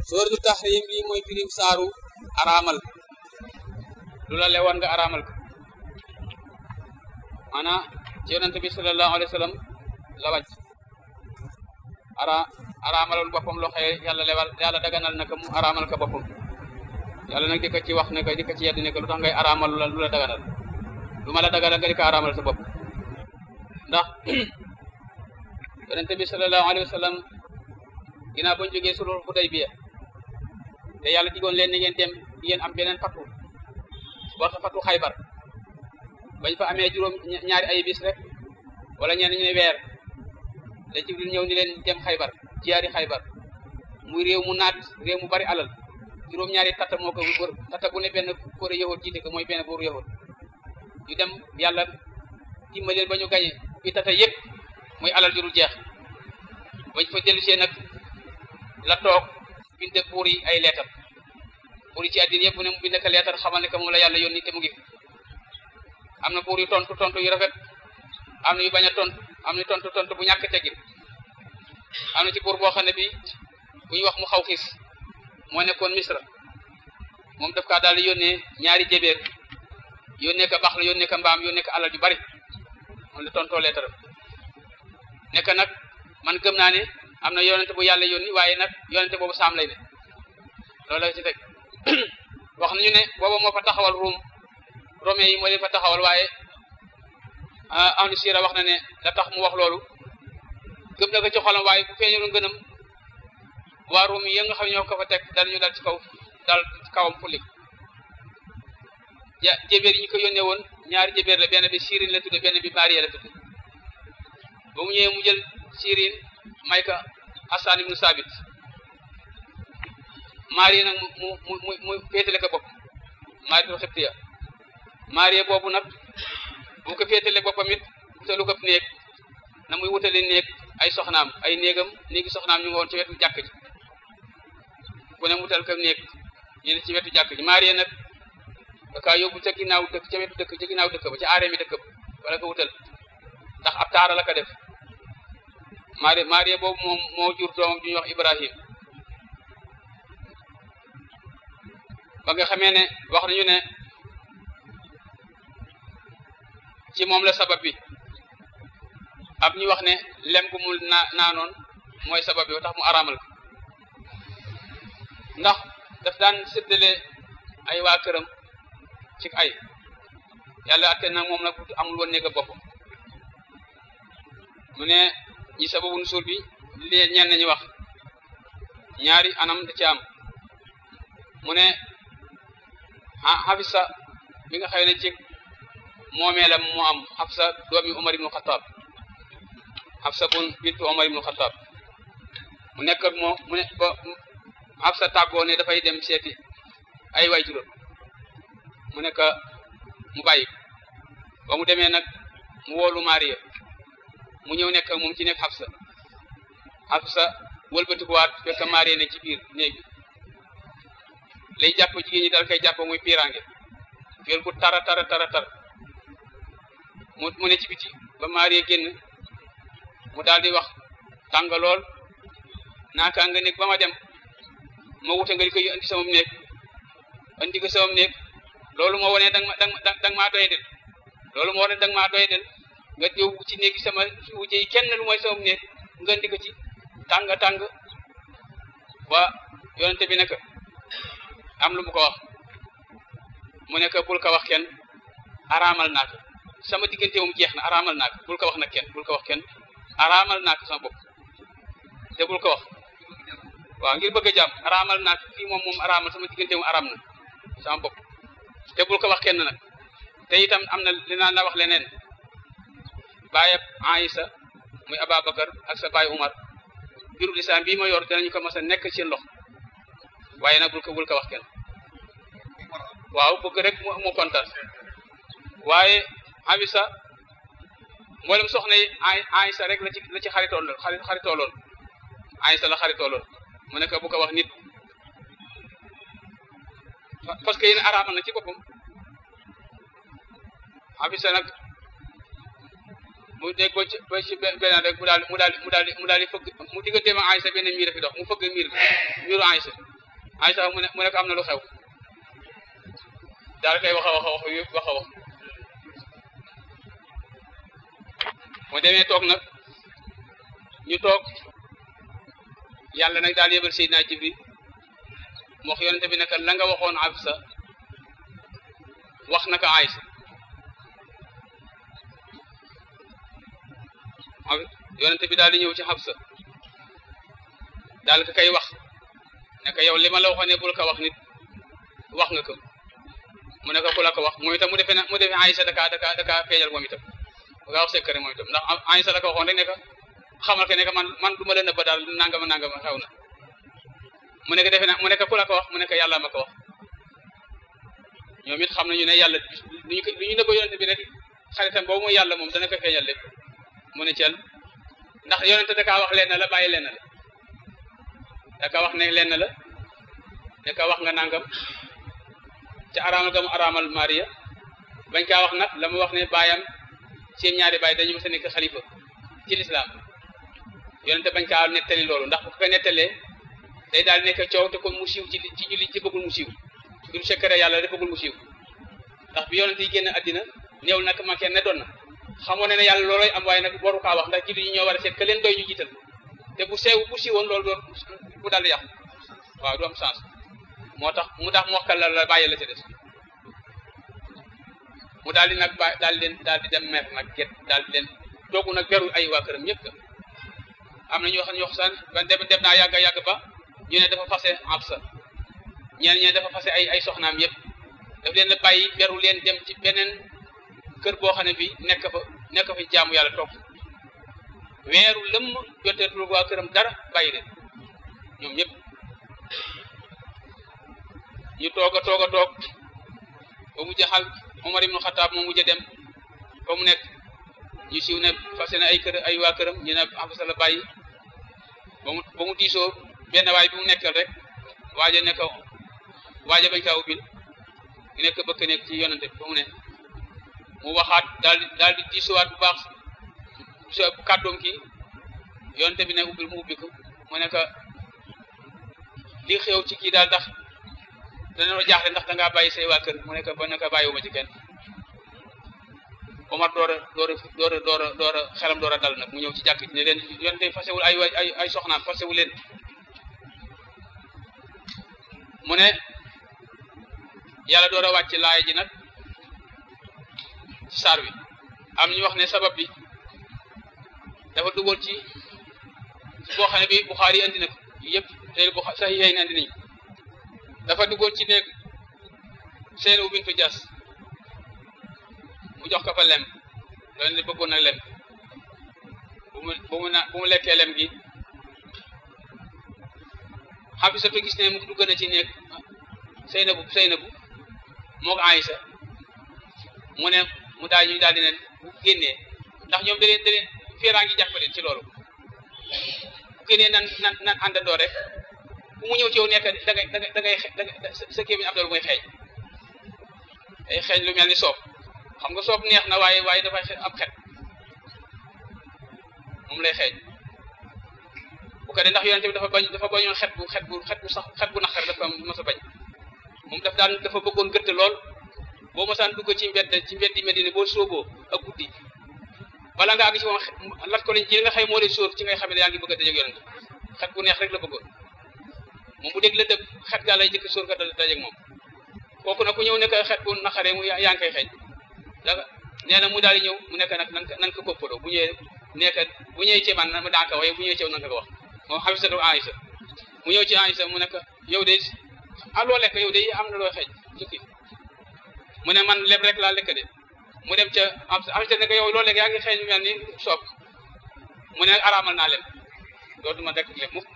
sooratu tahrim bi mooy firim saaru araamal lu la lewoon nga araamal ko maanaam ci yonent bi sallallahu alayhi wa sallam la wàcc ara araamaloon boppam loo xëye yàlla lewal yàlla daganal na ko mu araamal ko boppam yàlla nag di ko ci wax ne ko di ko ci yedd ne ko lu tax ngay araamal lu la lu la daganal lu ma la daganal nga di ko araamal sa bopp ndax yonent bi sallallahu alayhi wa sallam ginnaaw bañ jógee sulhul Hudaybiya te yàlla digoon leen ni ngeen dem di ngeen am beneen fatu warta fatu xaybar bañ fa amee juróom ñaari ay bis rek wala ñenn ñu ne weer la Jibril ñëw ni leen dem xaybar jiyaari xaybar muy réew mu naat réew mu bari alal juróom ñaari tata moo ko wër tata bu ne benn kóore yahud jiite ko mooy benn buuru yahud ñu dem yàlla dimbaleen ba ñu gañe bi tata yëpp mooy alal jurul jeex bañ fa dellusee nag la toog bind buur yi ay leetar buur yi ci àddina yëpp mu ne mu bind ko leetar xamal ne que moom la yàlla yónni te mu ngi fi am na buur yu tontu tontu yu rafet am na yu bañ a tontu am na tontu tontu bu ñàkk teggin am na ci buur boo xam ne bii bu ñuy wax mu xaw xiis moo nekkoon misra moom daf kaa daal di yónnee ñaari jébéer yónnee ko baax la yónnee ko mbaam yónnee ko alal yu bari moom la tontoo leetaram nekk nag man gëm naa ne am na yonente bu yàlla yónni waaye nag yonente boobu saam lay ne loolu la ci teg wax nañu ne booba moo fa taxawal ruum rome yi moo leen fa taxawal waaye ahlu sira wax na ne la tax mu wax loolu gëm na ko ci xolam waaye bu feeñoon gënam waa ruum yi nga xam ne ñoo ko fa teg dal ñu dal ci kaw dal ci kawam fulik ja jébéer yi ñu ko yónnee woon ñaari jébéer la benn bi sirin la tudde benn bi maria la tudde ba mu ñëwee mu jël sirin may ka Hassan ibnu Sabit maria nag mu mu mu mu féetale ko bopp maria xibtiya maria boobu nag bu ko féetale boppam it wutalu ko néeg na muy wutale néeg ay soxnaam ay néegam néegi soxnaam ñu nga woon ci wetu jàkk ji ku ne wutal ko néeg ñu ne ci wetu jàkk ji maria nag daka yóbbu ca ginnaaw dëkk ca wetu dëkk ca ginnaaw dëkk ba ca aaree mi dëkk ba wala ko wutal ndax ab taara la ko def maria maria boobu moom moo jur doomam ju ñuy wax Ibrahim ba nga xamee ne wax nañu ne ci moom la sabab bi ab ñu wax ne lem gu mu naa naanoon mooy sabab bi ba tax mu araamal ko ndax daf daan séddale ay waa këram ci ay yàlla atte nag moom nag amul woon néega boppam mu ne ñi sababu nusuul bi li ñenn ñi wax ñaari anam da ci am mu ne Hafsa mi nga xëy ne ci moomeelam moo am Hafsa doomi Umar ibnu Xataab Hafsa bun bintu Umar ibnu Xataab mu nekk ak moo mu ne ba Hafsa tàggoo ne dafay dem seeti ay waay juróom mu nekk mu bàyyi ba mu demee nag mu woolu Maria mu ñëw nekk moom ci nekk Hafsa Hafsa wëlbatikuwaat fekk Maria ne ci biir néeg bi lay jàpp jigéen ñi dal koy jàpp muy piiraange fiir bu tara tara tara tar mu mu ne ci biti ba Maria génn mu daal di wax tàng lool naaka nga nekk ba ma dem ma wute nga di koy andi sama néeg andi ko sama néeg loolu moo wane danga ma danga danga maa doy del loolu moo wane danga maa doy del nga yow ci néeg sama wujje yi kenn lu mooy sama néeg nga andi ko ci tàng tàng wa yonente bi nekk am lu mu ko wax mu nekk bul ko wax kenn araamal naa ko sama diggante moom jeex na araamal naa ko bul ko wax nag kenn bul ko wax kenn araamal naa ko sama bopp te bul ko wax waaw ngir bëgg a jàmm araamal naa ko fii moom moom araamal sama diggante moom araam na sama bopp te bul ko wax kenn nag te itam am na li naan la wax leneen baayab Aïsa muy Ababacar ak sa baay Umar biru lislaam bii ma yor dinañu ko mas a nekk seen loxo waaye nag bul ko bul ko wax kenn waaw bëgg rek mu kontaan waaye Abisa mboolem soxna yi Aïsa rek la ci la ci xaritoon la xarit xaritooloon Aïsa la xaritooloon mu nekk bu ko wax nit parce que yéen araamal na ci boppam Abisa nag mu dégg ba ci ba ci beneen rek mu daal mu daal mu daal mu daal di fëgg mu digganteem ak Aysa benn miir fi dox mu fëgg miir bi miiru Aysa Aysa mu ne mu ne ko am na lu xew daal koy wax a wax a wax yëpp wax a wax mu demee toog nag ñu toog yàlla nag daal yebal Seydina Jibril mu wax yonente bi naka la nga waxoon Absa wax naka Aysa yonente bi daal di ñëw ci Absa daal ko kay wax ne ko yow li ma la waxoon ne bul ko wax nit wax nga ko mu ne ko ku la ko wax moom itam mu defee na mu defee Aysa daka daka daka feeñal moom itam bu nga wax secret moom itam ndax Aysa la ko waxoon rek ne ko xamal ko ne ko man man du ma la nëbba daal nangama nangama xew na mu ne ko defe na mu ne ko ku la ko wax mu ne ko yàlla ma ko wax ñoom it xam nañu ne yàlla lu ñu lu ñu nëbba yonente bi rek xaritam boobu mooy yàlla moom dana ko feeñal lépp mu ne cel ndax yonente da kaa wax leen la bàyyi leen la da ka wax ne leen la ne ka wax nga nangam ca araamal ga mu araamal Maria bañ kaa wax nag la mu wax ne baayam seen ñaari baay dañu mës a nekk xalifa ci lislaam yonente bañ kaa nettali loolu ndax bu ko nettalee day daal nekk coow te kon mu siiw ci ci julli ci bëggul mu siiw mbiru secret yàlla da bëggul mu siiw ndax bi yonente yi génn àddina néew nag ma kenn ne doon na xamoon ne ne yàlla looloy am waaye nag waru kaa wax ndax julli ñi ñoo war a seet ka leen doy ñu jiital te bu sew bu siiwoon loolu doon bu daal di yàqu waaw du am sens moo tax mu tax mu wax la la bàyyi la ca des mu daal di nag ba daal di leen daal di dem mer nag get daal di leen toogu nag beru ay waa këram ñëpp am na ñoo xam ne ñoo xam ne dem dem naa yàgg yàgg ba ñu ne dafa fase Absa ñeen ñeen dafa fase ay ay soxnaam yëpp daf leen a bàyyi beru leen dem ci beneen kër boo xam ne bi nekk fa nekk fa jaamu yàlla toog weeru lëmm joteetul waa këram dara bàyyi leen ñoom ñëpp ñu toog a toog a toog ba mu jaxal Omar ibnu Xataab moom mujj a dem fa mu nekk ñu siiw ne fase ne ay kër ay waa këram ñu ne Absa la bàyyi ba mu ba mu diisoo benn waay bi mu nekkal rek waaja ne ko waaja bañ kaa ubbil ñu nekk bëkk nekk ci yonante bi ba mu ne mu waxaat daal di daal di diisuwaat bu baax bu kàddoom kii yonante bi ne ubbil mu ubbi ko mu ne ko li xew ci kii daal ndax dañoo jaaxle ndax da ngaa bàyyi say waa kër mu ne ko ba ne ko bàyyiwuma ci kenn Omar door a door a door a door a door a xelam door a dal nag mu ñëw ci jàkk ne leen yonante fasewul ay ay ay soxnaam fasewu leen mu ne yàlla door a wàcc laay ji nag ci saar wi am ñu wax ne sabab bi dafa dugal ci ci boo xam ne bi Buxaari andi na ko yëpp tey bu sax yéen andi nañu dafa duggoon ci nekk Seynabu bintu Jaas mu jox ko fa lem loolu ne bëggoon na lem bu mu bu mu na bu mu lekkee lem gi Xafisatu gis ne mu dugg na ci nekk Seynabu Seynabu moo ko Aysa mu ne mu daal ñu daal di ne bu génnee ndax ñoom da leen da leen féeraa ngi jàppaleen ci loolu bu génnee nan nan nan àndandoo rek bu mu ñëw ci yow nekk da ngay da ngay da ngay da ngay sa kéemiñ am loolu mooy xeeñ day xeeñ lu mel ni soob xam nga soob neex na waaye waaye dafay am xet moom lay xeeñ bu ko dee ndax yonente bi dafa bañ dafa bañoon xet bu xet bu xet bu sax xet bu naqar dafa mos a bañ moom daf daan dafa bëggoon gëtt lool boo mosaan dugg ci mbedd ci mbeddi Medina boo sooboo ak guddi bala nga àgg ci moom lat ko lañ ci nga xëy moo lay sóor ci ngay xam ne yaa ngi bëgg a dajeeg yonente xet bu neex rek la bëggoon moom bu dégg la dëgg xet gaa lay jëkk sóor ka dajeeg moom kooku nag ku ñëw nekk xet bu naqaree mu yaa ngi koy xeeñ da nee na mu daal di ñëw mu nekk nag nan nan ko koppaloo bu ñëwee nekk bu ñëwee ci man ma daan ko waaye bu ñëwee ci yow nan ko wax moom Xafisatu Aysa mu ñëw ci Aysa mu nekk yow de ah loo lekk yow de am na loo xeeñ jukki mu ne man leb rek laa lekk de mu dem ca Aysa ne ko yow loo lekk yaa ngi xeeñ mel ni soob mu ne araamal naa leb dootuma dekk leb mukk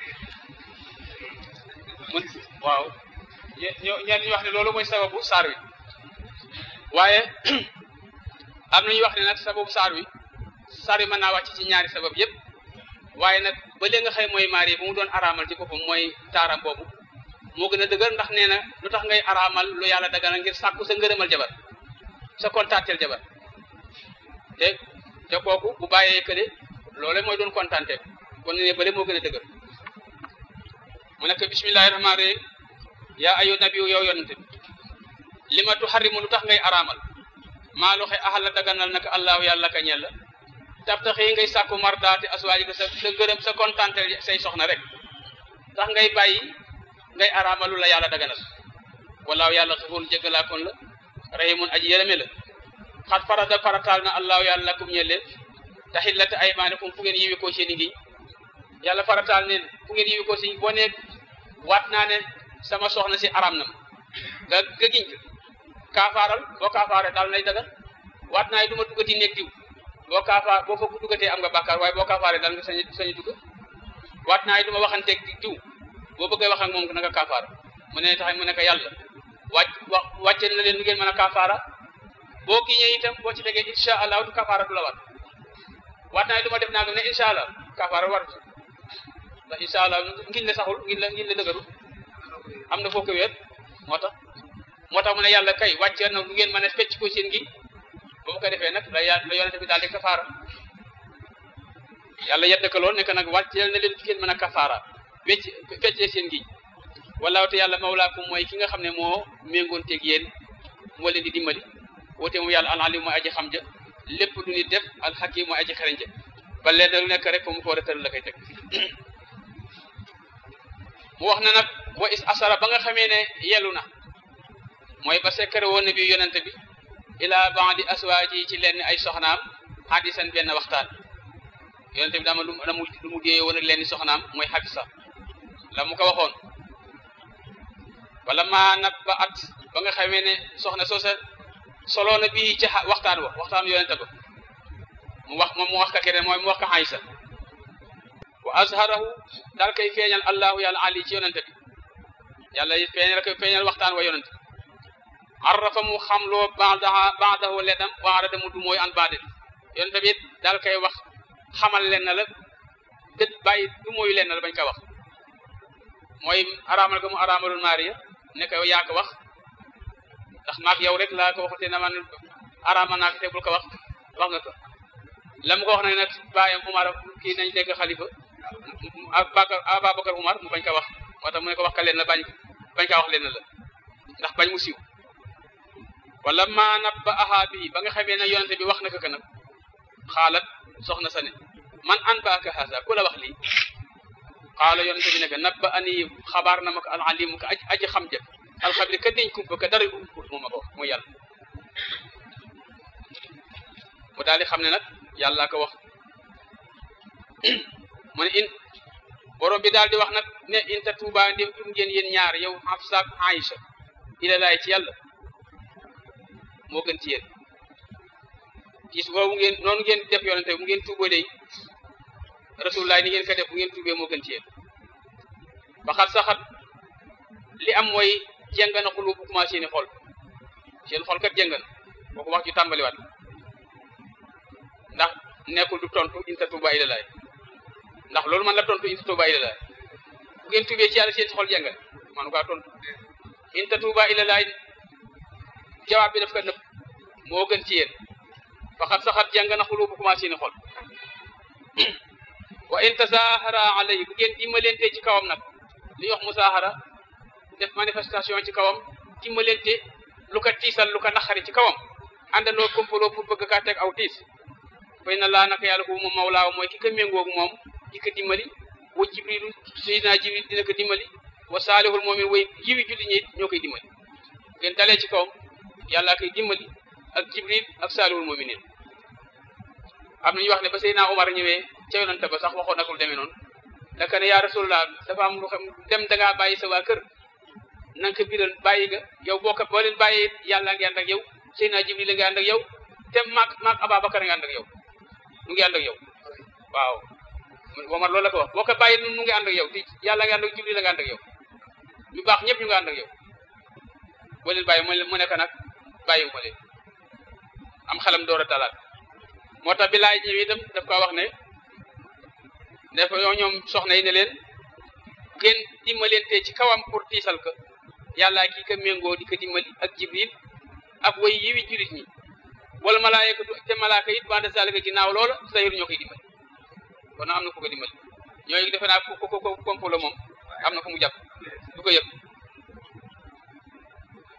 mun waaw ñoo ñeen ñu wax ne loolu mooy sababu saar wi waaye am na ñu wax ne nag sababu saar wi saar wi mën naa wàcc ci ñaari sabab yëpp waaye nag ba léegi nga xëy mooy maari bu mu doon araamal ci boppam mooy taaram boobu moo gën a dëgër ndax nee na lu tax ngay araamal lu yàlla dagana ngir sàkku sa ngërëmal jabar sa kontaanteel jabar te te kooku bu bàyyee kële loole mooy doon kontaante kon ne bële moo gën a dëgër mu nekk bismillahi rahmaani rahim yaa ayu nabiyu yow yonente bi li ma tuxarimu lu tax ngay araamal maa loxe axal la daganal naka allahu yàlla ka ñel la tab taxi ngay sàkku mardaati aswaaji ko sa sa gërëm sa kontante say soxna rek tax ngay bàyyi ngay araamal lu la yàlla daganal walaaw yàlla xafuur jéggalaakoon la rahimun aji yërëme la xat farada farataal na allahu yàlla lakum ñel leen taxillata aymaanikum fu ngeen yiwi koo seeni ngiñ yàlla farataal neen fu ngeen yiwi koo si boo nee waat naa ne sama soxna si aram na ma nga nga giñ ko kaafaaral boo kaafaaree daal nay dagal waat naa ne du ma duggati néeg diw boo kaafaar boo fa duggatee am nga bàkkaar waaye boo kaafaaree daal nga sañ sañu dugg waat naa ne du ma waxanteeg diw boo bëggee wax ak moom na nga kaafaara mu ne tax mu ne ko yàlla wàcc wa wàcce na leen nu ngeen mën a kaafaara boo giñee itam boo ci tegee incha allah du kaafaara du la war waat naa ne du ma def naa ne incha allah kaafaara war ndax incha allah ngiñ la saxul ngiñ la ngiñ la dëgëru am na foo ko wéet moo tax moo tax mu ne yàlla kay wàccee na lu ngeen mën a fecc ko seen ngi ba mu ko defee nag la la yonente bi daal di kafaara yàlla yedd ko lool ne ko nag wàcceel na leen fi ngeen mën a kafaara wecc feccee seen ngi wallaahu te yàlla mawlaakum mooy ki nga xam ne moo méngoonteeg yéen moo leen di dimbali woote moom yàlla alalim mooy aji xam ja lépp lu nit def alxakim mooy aji xereñ ja ba leen lu nekk rek fa mu ko war a tëral la koy teg mu wax na nag wa is asara ba nga xamee ne yelu na mooy ba sekkare woon na bi yonente bi ila bandi aswaaji ci lenn ay soxnaam hadisan benn waxtaan yonente bi dama lu mu lu mu déyee woon ak lenn soxnaam mooy Hafsa la mu ko waxoon wala maa nag ba at ba nga xamee ne soxna soosa soloo na bii ci waxtaan wa waxtaan yonente ba mu wax moom mu wax ka keneen mooy mu wax ka Aysa wa azharahu daal koy feeñal allahu yàlla ali ci yonente bi yàlla feeñal koy feeñal waxtaan wa yonente arrafa mu xamloo baadaha baadahu ledam waarada mu du mooy an baade yonente bi daal koy wax xamal leen na la dët bàyyi du mooy leen na la bañ ko wax mooy araamal ko mu araamalul maariya ne ko yaa ko wax ndax maak yow rek laa ko waxute na man araamal naa ko te bul ko wax wax nga ko la mu ko wax nag nag bàyyam Umar kii nañ dégg xalifa Abubakar Abubakar Umar mu bañ ko wax moo tax mu ne ko wax ka leen la bañ bañ kaa wax leen la ndax bañ mu siiw wala maa nabba ahaa bi ba nga xamee ne yonente bi wax na ko ka nag xaalat soxna sa ne man an baaka haasa ku la wax lii xaala yonente bi ne ko nabba ani xabaar na ma ko alalimu ko aji xam ja alxabir ka deñ kumpa ka dara umput moo ma ko wax mooy yàlla mu daal di xam ne nag yàlla ko wax mu ne in borom bi daal di wax nag ne in ta tuuba ndem tum ngeen yéen ñaar yow Hafsa ak Aïcha ila laay ci yàlla moo gën ci yéen gis boobu ngeen noonu ngeen def yonente bu ngeen tuuboo day rasulullah ni ngeen ko def bu ngeen tuubee moo gën ci yéen ba xat saxat li am mooy jeng na xulu bu commencé ni xol seen xol kat jeng na boo wax ju tàmbaliwaat ndax nekkul du tontu in ta tuuba ila laay ndax loolu man la tontu in ta tuuba ila laay bu ngeen tuubee ci yàlla seen xol jeng na man kaa tontu in ta tuuba ila laay jawaab bi daf ko nëpp moo gën ci yéen faxat saxat jàng na xulu bu commencé ni xol wa in tasahara alayhi bu ngeen dimbalante ci kawam nag li wax musahara def manifestation ci kawam dimbalante lu ko tiisal lu ko naxari ci kawam àndandoo kompaloo pour bëgg kaa teg aw tiis fay na laa naka yàlla ko moom mawlaaw mooy ki ko méngoogu moom di ko dimbali wa jibrilu sayidina jibril dina ko dimbali wa saalihul moomin way jiwi julli ñi ñoo koy dimbali ngeen dalee ci kawam yàlla koy dimbali ak jibril ak saalihul mu'minin am na ñu wax ne ba Seydina Omar ñëwee ca yonante ba sax waxoon nakul demee noonu daka ne yaa rasulullah dafa am lu xam dem da ngaa bàyyi sa waa kër na nga ko biral bàyyi nga yow boo ko boo leen bàyyee yàlla ngi ànd ak yow Seydina jibril la ngi ànd ak yow te maag maag Ababakar nga ànd ak yow mu ngi ànd ak yow waaw Omar loolu la ko wax boo ko bàyyi nu ngi ànd ak yow te yàlla ngi ànd ak jibril la nga ànd ak yow ñu baax ñëpp ñu ngi ànd ak yow boo leen bàyyi mu nekk nag bàyyiwu ma leen am xelam door a talaat moo tax bi laay ñëwee itam daf ko wax ne dafa yoo ñoom soxna yi ne leen ngeen dimbalante ci kawam pour tiisal ko yàlla kii ko méngoo di ko dimbali ak jibril ak way yiwi julit ñi wala malaayika te malaaka it bande salika ginnaaw loola sayir ñoo koy dimbali kon am na ku ko dimbali ñooy defe naa ko ko ko komplo moom am na fu mu jàpp du ko yëg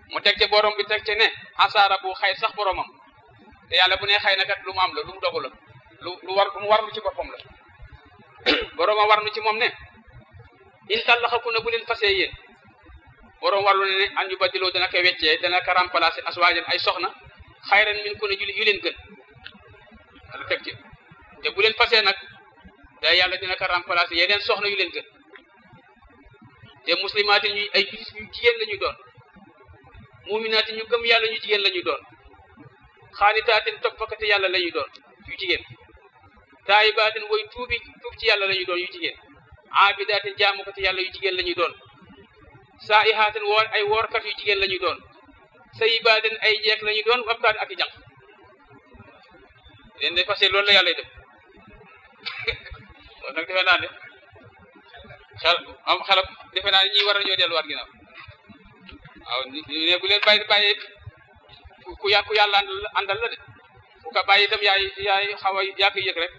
mu teg ca borom bi teg ca ne asaara bu xay sax boromam te yàlla bu ne xëy na kat lu mu am la lu mu dogu la lu lu war lu mu warlu ci boppam la boromam warlu ci moom ne in tallaxaku na bu leen fasee yéen borom warlu ne ne an yu badiloo dana ko weccee dana ko remplacer aswaajan ay soxna xayran min ku ne yu leen gën ala teg ci te bu leen fasee nag day yàlla dina ko remplacer yeneen soxna yu leen gën te muslimaatin ñu ay julit ñu jigéen la ñu doon muminaatin ñu gëm yàlla ñu jigéen la ñu doon xaanitaatin toppakati yàlla la ñu doon yu jigéen taayibaatin woy tuubi tuub ci yàlla la ñu doon yu jigéen aabidaatin jaamukati yàlla yu jigéen la ñu doon saa'ihaatin woor ay woorkat yu jigéen la ñu doon sayibaatin ay jeek la ñu doon wabkaat ak i jànq leen de parce que loolu la yàlla def loolu nag defe naa ne xel am xelam defe naa ne ñii war nañoo delluwaat ginnaaw waaw ne bu leen bàyyi bàyyi ku yà ku yàlla àndal la de ku ko bàyyi itam yaay yaay xaw a yaa koy yëg rek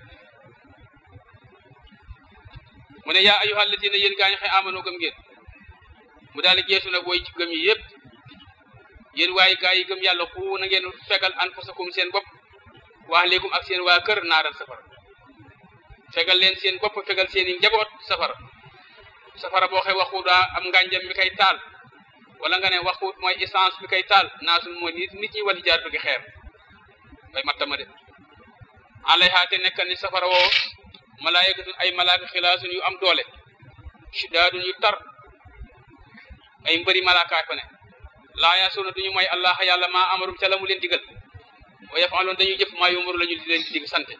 mu ne yaa ayyuhal ladina yéen gaa ñi xëy amano gëm ngeen mu daal di geesu nag woy ci gëm yi yëpp yéen waaye gaa yi gëm yàlla ku na ngeen fegal anfusakum seen bopp wax léegum ak seen waa kër naaral safara fegal leen seen bopp fegal seen i njaboot safara safara boo xee waxu daa am ngànjam mi koy taal wala nga ne waxut mooy essence bi koy taal naasul mooy nit nit ñi wali jaar gi xeer bay mattama de alayha te nekkal ni safara woo malaayikatun ay malaaka xilaasun yu am doole shidaadun yu tar ay mbëri malaakaay fa ne laa yaasuuna duñu mooy allah yàlla maa amarum ca la mu leen digal wa yafaaloon dañuy jëf maa yumaru la ñu leen di dig sante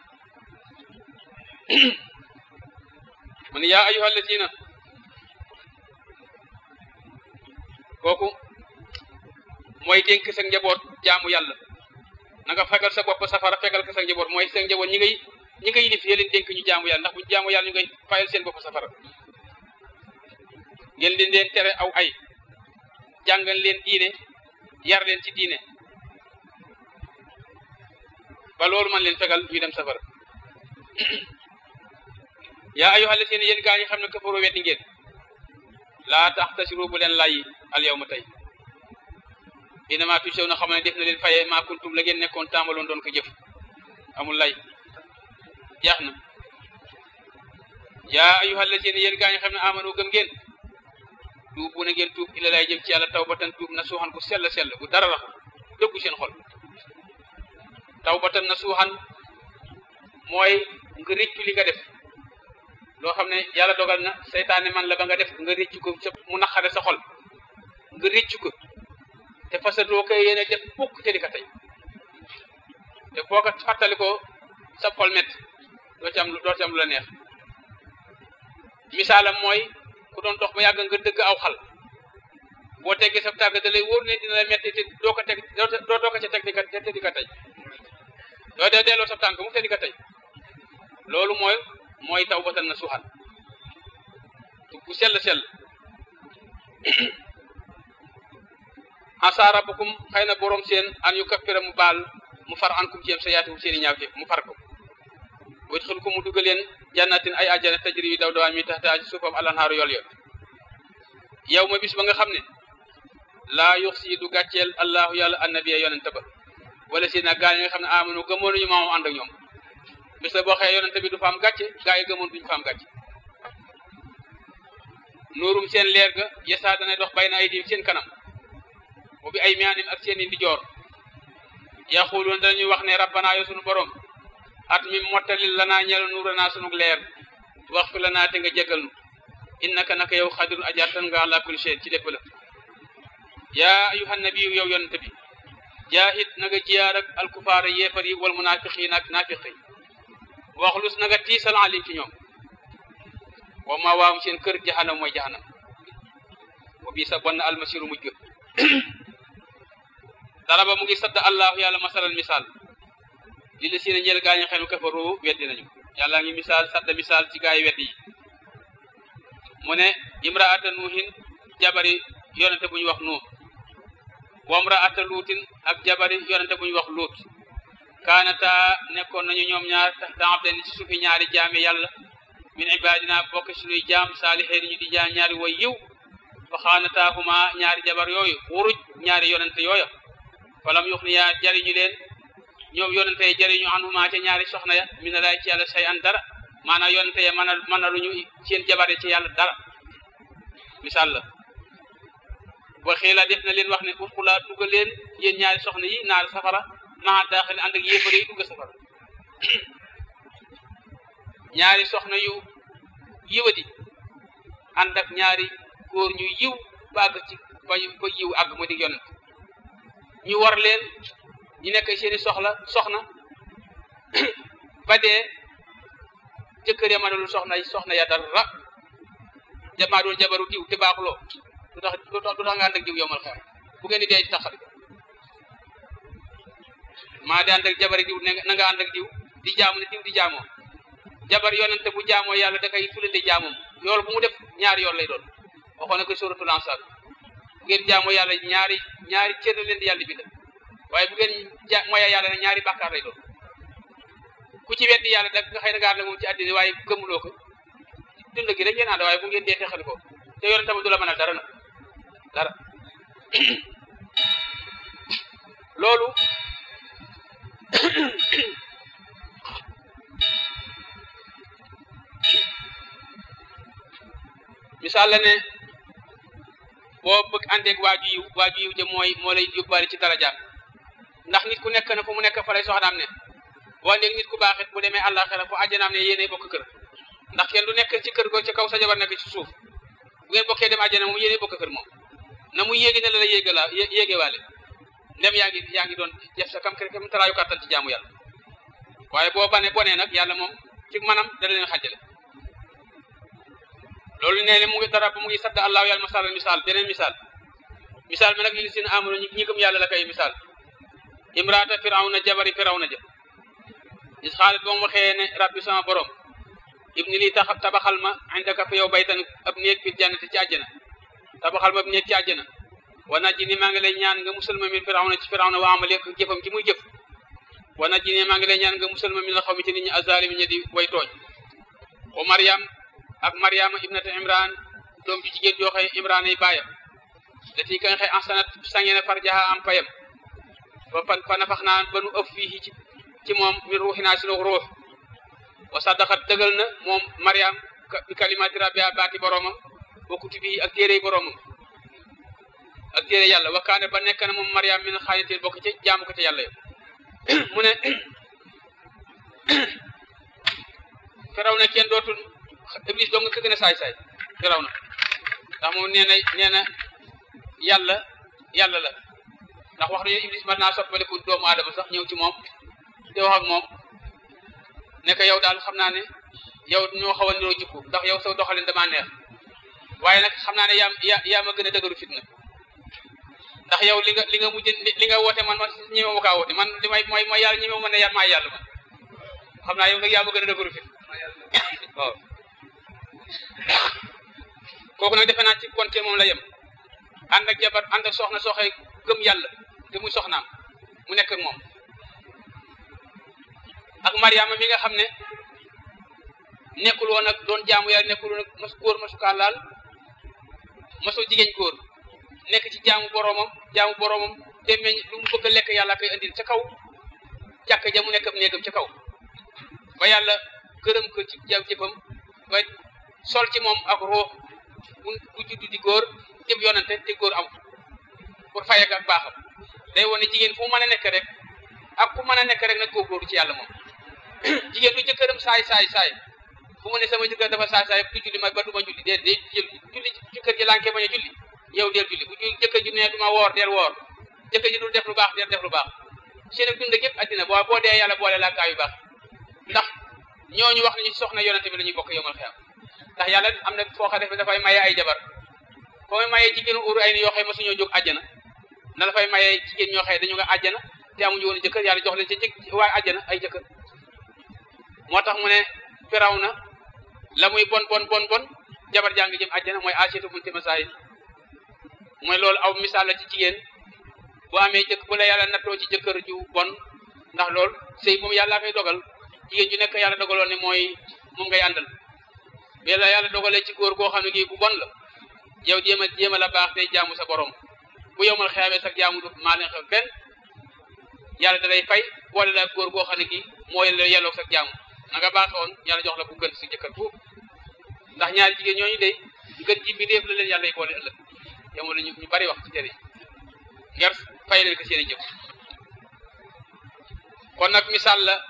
mu ne yaa ayyuha allaziina kooku mooy dénk sa njaboot jaamu yàlla na nga fegal sa bopp safara fegal ko sa njaboot mooy sa njaboot ñi ngay ñi ngay yilif leen dénk ñu jaamu yàlla ndax bu jaamu yàlla ñu ngay fayal seen bopp safara ngeen leen leen tere aw ay jàngal leen diine yar leen ci diine ba loolu man leen fegal ñu dem safara yaa ayyuha allazina yéen gaa ñi xam ne kafaru weddi ngeen laa taxtasiru bu leen layyi al yawma tey inama tusew na xam ne def na leen faye maa kuntum la ngeen nekkoon tàmbaloon doon ko jëf amul lay jeex na yaa ayyuha allazina yéen gaa ñi xam ne amanu gëm ngeen tuub bu na ngeen tuub ila lay jëm ci yàlla tawbatan tuub na suuxan bu sell sell bu dara raxu dëggu seen xol tawbatan na suuxan mooy nga rëccu li nga def loo xam ne yàlla dogal na seytaane man la ba nga def nga rëccu ko sa mu naqare sa xol nga rëccu ko te fasatoo ko yéene def fukk te di ko tey te boo ko fàttali ko sa xol met doo ci am doo ci am lu la neex misaalam mooy ku doon dox ba yàgg nga dëgg aw xal boo teggee sa tàgg da lay wóor ne dina la metti te doo ko teg doo doo ko ca teg di ko te di ko tey doo dee delloo sa tànk mu te di ko tey loolu mooy mooy taw batal na suuxal bu sell sell asa rabbukum xëy na borom seen an yu kappira mu baal mu far ankum ci yem sa yaati seen i ñaaw mu far ko wit xul ko mu duggal leen jannatin ay ajjana tajri yu daw dawaan mi tax taa ci suufam alanhaaru yool yool yow ma bis ba nga xam ne laa yux si du gàcceel allahu yàlla annabiya yonente ba wala si nag gaa yi nga xam ne amanu gëmoon nañu maamu ànd ak ñoom bis la boo xëyee yonente bi du fa am gàcce gaa yi gëmoon duñu fa am gàcce nuurum seen leer ga yesaa dana dox bay na ay diim seen kanam bu bi ay miyaanim ak seen i ndijoor yaxuluun dañuy wax ne rabbana yo sunu borom at mi mottalil lanaa ñeel nuuranaa sunug leer wax fi lanaa te nga jégal nu innaka naka yow xadirun ajartan nga ala kulli shay ci lépp la yaa ayuhan nabiyu yow yonente bi jaahid na nga jiyaar ak alkufaara yéefar yi wal munaafiqiin ak naafiq yi waxlus na nga tiisal alim ci ñoom wa ma waawum seen kër jahanam mooy jahanam wa bii sa bon na almasiru mujj ga daraba mu ngi sadd allahu yàlla masalal misaal li la si ne ñeel gaañu xenu kafaru weddi nañu yàlla ngi misaal sadd misaal ci gaay weddi yi mu ne imraata nuuhin jabari yonente bu ñu wax nuux wa imraata luutin ak jabari yonente bu ñu wax luut kaanata nekkoon nañu ñoom ñaar taxta abdani ci suufi ñaari jaami yàlla min ibadina bokk suñuy jaam saalixeen ñu di jaam ñaari way yiw fa xaanataahuma ñaari jabar yooyu wuruj ñaari yonente yooya falam yuxniya jariñu leen ñoom yonente yi jariñu anhuma ca ñaari soxna ya mi ne lay ci yàlla say an dara maanaam yonente ya mën a mën a luñu seen jabar ci yàlla dara misaal la ba xiila def na leen wax ne udxulaa dugga leen yéen ñaari soxna yi naar safara maa daaxil ànd ak yéefar yi dugga safara ñaari soxna yu yiwadi ànd ak ñaari góor ñu yiw ba àgg ci ba ba yiw àgg mu di yonent ñu war leen ñu nekk seeni soxla soxna ba dee jëkkër ya mënalul soxna soxna ya dara jamaa doon jabaru diw te baaxuloo du tax du tax nga ànd ak diw yomal xeer bu ngeen di dee di taxal maa di ànd ak jabari diw na nga ànd ak diw di jaamu ne diw di jaamoo jabar yonente bu jaamoo yàlla da koy fulande jaamoom yool bu mu def ñaari yoon lay doon waxoon na ko suratul ansar bu ngeen jaamoo yàlla ñaari ñaari cër la leen di yàlla bindal waaye bu ngeen ja mooya yàlla nag ñaari bàkkaar lay doon ku ci weddi yàlla da nga xëy na gaar la moom ci àddina waaye gëmuloo ko dund gi rek ngeen ànd waaye bu ngeen dee texal ko te yonente ba du la mën a dara nag dara loolu misaal la ne boo bëgg àndeeg waaju yiw waaju yiw ja mooy moo lay yóbbaale ci daraja ndax nit ku nekk na fu mu nekk fa lay soxnaam ne boo àndeeg nit ku baax it bu demee àllaaxira fu àjjanaam ne yéenay bokk kër ndax kenn du nekk ci kër go ci kaw sa jabar nekk ci suuf bu ngeen bokkee dem àjjana moom yéenay bokk kër moom na mu yéegi ne la la yéega la yéegewaale ndem yaa ngi yaa ngi doon def sa kam kër kam taraayu kàttan ci jaamu yàlla waaye boo bane bonee nag yàlla moom ci manam dana leen xàjjale loolu nee ne mu ngi dara ba mu ngi sadd allahu yàlla masalal misaal beneen misaal misaal mi nag li sin amano ñi ñi gëm yàlla la koy misaal imraata firawna jabari firawna ja is xaalit ba mu waxee ne rabbi sama borom ibni lii tax tabaxal ma indaka fa yow baytan ab néeg fi jannati ci àjjana tabaxal ma ab néeg ci àjjana wa najji ni maa ngi lay ñaan nga musal ma min firawna ci firawna wa amali ak jëfam ci muy jëf wa najji ni maa ngi lay ñaan nga musal ma min la xaw mi ci nit ñi azalimi ñi di way tooñ wa mariam ak mariama ibnata imran doom ji jigéen joo xëy imran ay baayam lati ka nga xëy ansanat sangena farjaha am payam ba fa fa nafax naan ba nu ëf fii ci ci moom min ruuxinaa sinu ruux wa sadaqat dëggal na moom mariam bi kalimaati rabbiha baati boromam wa kutubi ak téere boromam ak téere yàlla wa kaane ba nekk na moom mariam min xaanitin bokk ci jaamu ko ci yàlla yo mu ne firaw na kenn dootul iblis dong nga ko gën a saay-saay firaw na ndax moom nee na nee na yàlla yàlla la ndax wax nañu iblis mën naa soppaliku doomu aadama sax ñëw ci moom te wax ak moom ne ko yow daal xam naa ne yow ñoo xaw a niroo jikko ndax yow sa doxalin damaa neex waaye nag xam naa ne yaa yaa yaa ma gën a dëgëru fitna ndax yow li nga li nga mujj li nga woote man man ñemewu ma kaa woote man li may mooy mooy yàlla ñemewu ma ne yaa maay yàlla man xam naa yow nag yaa ma gën a dëgëru fit waaw kooku nag defe naa ci kon ci moom la yem ànd ak jabar ànd ak soxna soxee gëm yàlla te muy soxnaam mu nekk ak moom ak Mariama mi nga xam ne nekkul woon ak doon jaamu yàlla nekkul woon ak mas góor masukaa laal masoo jigéen góor nekk ci jaamu boromam jaamu boromam te meñ lu mu bëgg a lekk yàlla koy andil ca kaw jàkk ja mu nekk ab néegam ca kaw ba yàlla gërëm ko ci jaw jëfam ba sol ci moom ak ruux bu bu juddu di góor jëm yonante te góor am pour fayek ak baaxam day wone jigéen fu mu mën a nekk rek ak ku mën a nekk rek nag góorgóorlu ci yàlla moom jigéen du jëkkëram saay saay saay fu mu ne sama jëkkër dafa saay saay du julli ma ba du ma julli dee dee jël julli jëkkër ji lànkee bañ a julli yow deel julli bu jëkkër ji ne du ma woor deel woor jëkkër ji dul def lu baax deel def lu baax seen dund gépp addina boo boo dee yàlla boole la gaa yu baax ndax ñooñu wax nañu soxna yonante bi la ñuy bokk yomal xiyam ndax yàlla am na foo xam ne dafay maye ay jabar foo may maye jigéenu uru ay ni yoo xëy ma suñoo jóg àjjana na dafay maye jigéen ñoo xëy dañu nga àjjana te amuñu woon jëkkër yàlla jox leen ca jëkk waaye àjjana ay jëkkër moo tax mu ne firaw na la muy bon bon bon bon jabar jàng jëm àjjana mooy aseetu bunti masaayil mooy loolu aw misaal la ci jigéen bu amee jëkk bu la yàlla nattoo ci jëkkër ju bon ndax loolu sëy moom yàllaa koy dogal jigéen ju nekk yàlla dogaloon ne mooy moom ngay àndal bi la yàlla dogalee ci góor goo xam ne gii bu bon la yow jéem a jéem a la baax tey jaamu sa borom bu yow mal xeyaamee sax jaamu du maa leen xew benn yàlla da lay fay boole la góor goo xam ne kii mooy la yelloog sax jaamu na nga baaxoon yàlla jox la ku gën si jëkkër foofu ndax ñaari jigéen ñooñu de gën ji bi def la leen yàlla yi boole ëllëg yow la ñu ñu bari wax ci tere ngir fay leen ko seen i jëf kon nag misaal la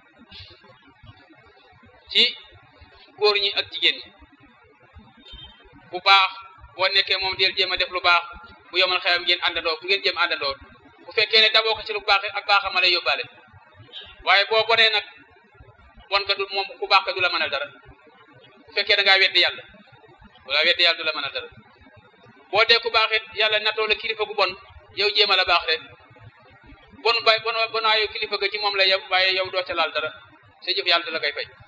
ci góor ñi ak jigéen ñi bu baax boo nekkee moom del jéem a def lu baax bu yomal xeyam ngeen àndandoo fu ngeen jéem àndandoo bu fekkee ne daboo ko ci lu baax ak baaxam a lay yóbbaale waaye boo bonee nag bon ka du moom ku baax ka du la mënal dara bu fekkee da ngaa weddi yàlla bu la weddi yàlla du la mënal dara boo dee ku baax it yàlla natoo la kilifa gu bon yow jéem a la baax rek bon bay bon bonaayu kilifa ga ci moom la yem waaye yow doo ca laal dara sa jëf yàlla da la koy fay